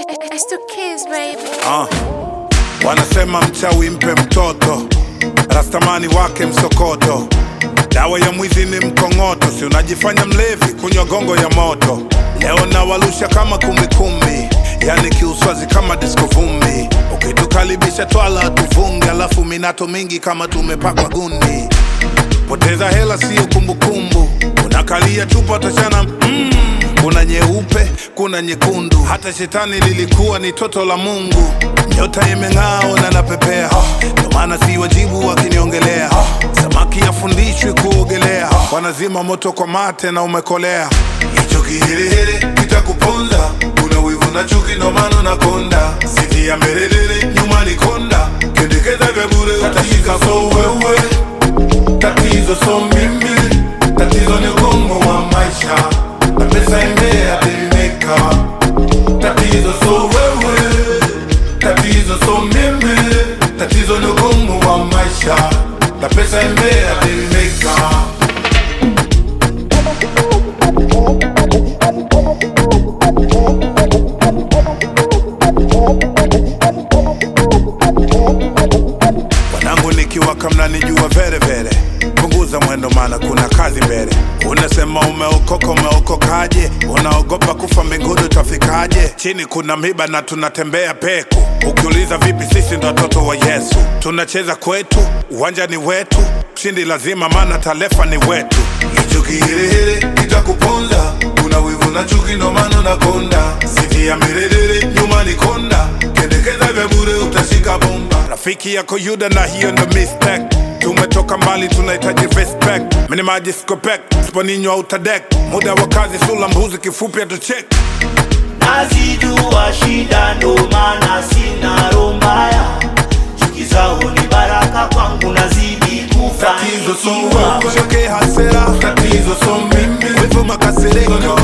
It's the kids, baby. Ah. Wanasema mchawi mpe mtoto, rastamani wake msokoto, dawa ya mwizi ni mkongoto, si unajifanya mlevi kunywa gongo ya moto. Leo nawalusha kama kumbikumbi, yani kiuswazi kama disko vumbi. Ukitukaribisha twala tuvunge, alafu minato mingi kama tumepakwa gundi. Poteza hela siyo kumbukumbu, unakalia chupa tachana mm. Kuna nyeupe, kuna nyekundu, hata shetani lilikuwa ni toto la Mungu. Nyota imeng'aa na napepea, ndo maana si wajibu wakiniongelea. Samaki afundishwi kuogelea, wanazima moto kwa mate na umekolea. Hicho kiherehere kitakuponza, kuna wivu na chuki, ndo maana unakonda. Siti ya mbelelele, nyuma ni konda, kendekeza vya bure, utashika so wewe Tatizo so mimi, tatizo ni ugumu wa maisha na pesa imeadimika. Tatizo so wewe, tatizo so mimi, tatizo ni ugumu wa maisha na pesa imeadimika. Wanangu nikiwaka mnanijua vere vere, punguza mwendo maana kuna kazi mbele. Unasema umeokoka, umeokokaje? Unaogopa kufa mbinguni utafikaje? Chini kuna miba na tunatembea peku. Ukiuliza vipi, sisi ndo watoto wa Yesu, tunacheza kwetu, uwanja ni wetu, mshindi lazima, maana talefa ni wetu. Hicho kiherehere kitakuponza, kuna wivu na chuki, ndo maana unakonda. Siti ya mirerere, nyuma ni konda, kendekeza vya bure, utashika bomba. Rafiki yako Yuda na hiyo ndo mistake. Tumetoka mbali, tunahitaji respect. Mini maji skopek, sponinywa utadek. Muda wa kazi, sula mbuzi, kifupi atuchek. nazijua shida ndo maana sina roho mbaya chuki zao ni baraka kwangu nazidi Tatizo so kufanikiwa wewe, choke hasira. Tatizo so mimi, wivu makasiriko.